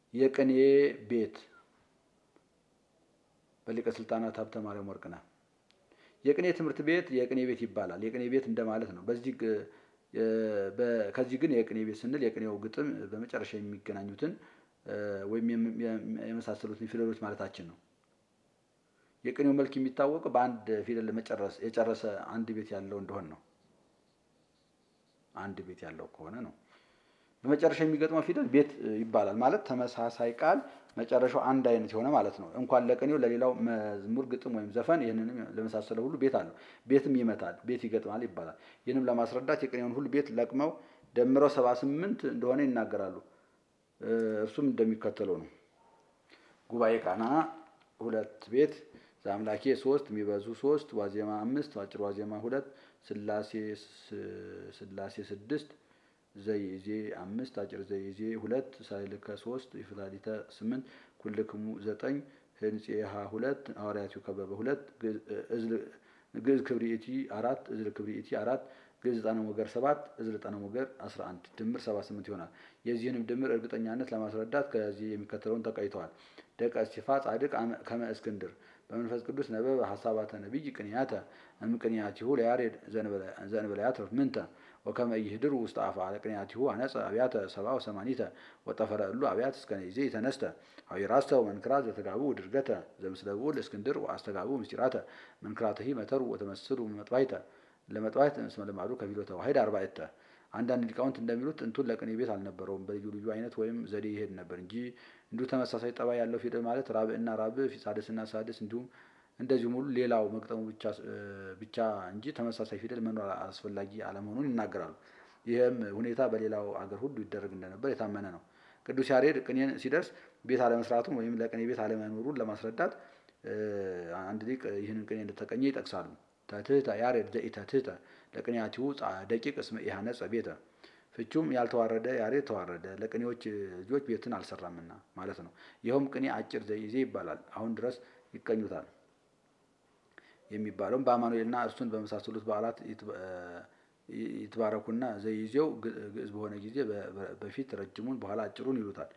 የቅኔ ቤት በሊቀ ስልጣናት ሀብተ ማርያም ወርቅነህ። የቅኔ ትምህርት ቤት የቅኔ ቤት ይባላል። የቅኔ ቤት እንደማለት ነው። በዚህ ከዚህ ግን የቅኔ ቤት ስንል የቅኔው ግጥም በመጨረሻ የሚገናኙትን ወይም የመሳሰሉትን ፊደሎች ማለታችን ነው። የቅኔው መልክ የሚታወቀው በአንድ ፊደል መጨረስ የጨረሰ አንድ ቤት ያለው እንደሆን ነው። አንድ ቤት ያለው ከሆነ ነው። በመጨረሻ የሚገጥመው ፊደል ቤት ይባላል። ማለት ተመሳሳይ ቃል መጨረሻው አንድ አይነት የሆነ ማለት ነው። እንኳን ለቅኔው ለሌላው መዝሙር፣ ግጥም ወይም ዘፈን ይህንንም ለመሳሰለ ሁሉ ቤት አለው። ቤትም ይመታል፣ ቤት ይገጥማል ይባላል። ይህንም ለማስረዳት የቅኔውን ሁሉ ቤት ለቅመው ደምረው ሰባ ስምንት እንደሆነ ይናገራሉ። እርሱም እንደሚከተለው ነው። ጉባኤ ቃና ሁለት ቤት ዘአምላኬ ሶስት የሚበዙ ሶስት ዋዜማ አምስት አጭር ዋዜማ ሁለት ስላሴ ስላሴ ስድስት ዘይዜ አምስት አጭር ዘይዜ ሁለት ሳይልከ ሶስት ይፍላሊተ ስምንት ኩልክሙ ዘጠኝ ህንፄሃ ሁለት ሐዋርያቲው ከበበ ሁለት ግዕዝ ክብሪኢቲ አራት እዝል ክብሪኢቲ አራት ግዕዝ ዕጣነ ሞገር ሰባት እዝል ዕጣነ ሞገር አስራ አንድ ድምር ሰባ ስምንት ይሆናል። የዚህንም ድምር እርግጠኛነት ለማስረዳት ከዚህ የሚከተለውን ተቀይተዋል። ደቀ እስቲፋ ጻድቅ ከመ እስክንድር በመንፈስ ቅዱስ ነበበ ሀሳባተ ነቢይ ቅንያተ እምቅንያቲሁ ለያሬድ ዘእንበለ ያትርፍ ምንተ ወከመ ይህድሩ ውስጥ አፋ ለቅንያቲሁ አነጸ አብያተ ሰብአ ወሰማኒተ ወጠፈረ እሉ አብያት እስከ ነይዜ ተነስተ ሀዊራስተው መንክራት ዘተጋቡ ድርገተ ዘምስለ ብዑል እስክንድር ወአስተጋቡ ምስጢራተ መንክራተሂ መተሩ ወተመስሉ መጥባይተ ለመጥባይት እስመ ልማዱ ከፊሎ ተዋሂድ አርባዕተ አንዳንድ ሊቃውንት እንደሚሉት ጥንቱን ለቅኔ ቤት አልነበረውም። በልዩ ልዩ አይነት ወይም ዘዴ ይሄድ ነበር እንጂ እንዲሁ ተመሳሳይ ጠባይ ያለው ፊደል ማለት ራብዕና ራብዕ፣ ሳድስና ሳድስ እንዲሁም እንደዚሁም ሁሉ ሌላው መግጠሙ ብቻ እንጂ ተመሳሳይ ፊደል መኖር አስፈላጊ አለመሆኑን ይናገራሉ። ይህም ሁኔታ በሌላው አገር ሁሉ ይደረግ እንደነበር የታመነ ነው። ቅዱስ ያሬድ ቅኔን ሲደርስ ቤት አለመስራቱን ወይም ለቅኔ ቤት አለመኖሩን ለማስረዳት አንድ ሊቅ ይህንን ቅኔ እንደተቀኘ ይጠቅሳሉ። ተትህተ ያሬድ ዘኢተትህተ ለቅኔያቲሁ ደቂቅ እስመ ኢሃነጸ ቤተ ፍቹም ያልተዋረደ ያሬድ ተዋረደ ለቅኔዎች ልጆች ቤትን አልሰራምና ማለት ነው። ይኸውም ቅኔ አጭር ዘይዜ ይባላል። አሁን ድረስ ይቀኙታል የሚባለውም በአማኑኤልና እርሱን በመሳሰሉት በዓላት ይትባረኩና ዘይዜው ግዕዝ በሆነ ጊዜ በፊት ረጅሙን በኋላ አጭሩን ይሉታል።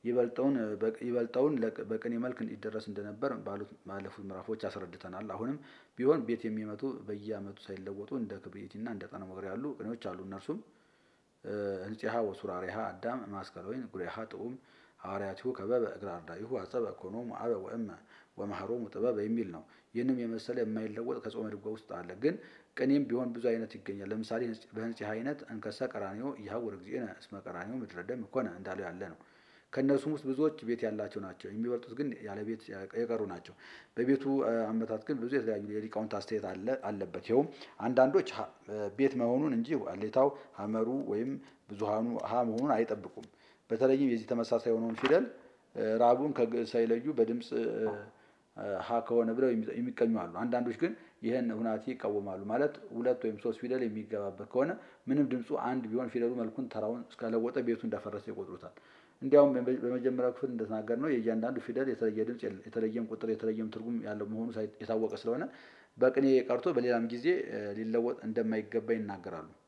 ይበልጠውን በቅኔ መልክ ይደረስ እንደነበር ባለፉት ምዕራፎች አስረድተናል። አሁንም ቢሆን ቤት የሚመቱ በየዓመቱ ሳይለወጡ እንደ ክብሪኢቲና እንደ ዕጣነ ሞገር ያሉ ቅኔዎች አሉ። እነርሱም ህንፄሃ ወሱራሬሃ አዳም ማስከለወይን ጉሬሃ ጥዑም ሐዋርያቲሁ ከበበ እግረ አርዳኢሁ አጸበ ኮኖሙ አበ ወእመ ወመሃሮሙ ጥበበ የሚል ነው። ይህንም የመሰለ የማይለወጥ ከጾመ ድጓ ውስጥ አለ። ግን ቅኔም ቢሆን ብዙ አይነት ይገኛል። ለምሳሌ በህንፄሃ አይነት እንከሰ ቀራኒዮ ይሃውር እግዚእነ እስመ ቀራኒዮ ምድረ ደም ኮነ እንዳለው ያለ ነው። ከእነርሱም ውስጥ ብዙዎች ቤት ያላቸው ናቸው። የሚበልጡት ግን ያለ ቤት የቀሩ ናቸው። በቤቱ አመታት ግን ብዙ የተለያዩ የሊቃውንት አስተያየት አለበት። ይኸውም አንዳንዶች ቤት መሆኑን እንጂ አሌታው ሀመሩ ወይም ብዙሃኑ ሀ መሆኑን አይጠብቁም። በተለይም የዚህ ተመሳሳይ የሆነውን ፊደል ራቡን ከግዕዝ ሳይለዩ በድምፅ ሀ ከሆነ ብለው የሚቀኙ አሉ። አንዳንዶች ግን ይህን ሁናቴ ይቃወማሉ። ማለት ሁለት ወይም ሶስት ፊደል የሚገባበት ከሆነ ምንም ድምፁ አንድ ቢሆን ፊደሉ መልኩን ተራውን እስከለወጠ ቤቱ እንዳፈረሰ ይቆጥሩታል። እንዲያውም በመጀመሪያው ክፍል እንደተናገር ነው የእያንዳንዱ ፊደል የተለየ ድምፅ የተለየም ቁጥር የተለየም ትርጉም ያለው መሆኑ የታወቀ ስለሆነ በቅኔ ቀርቶ በሌላም ጊዜ ሊለወጥ እንደማይገባ ይናገራሉ።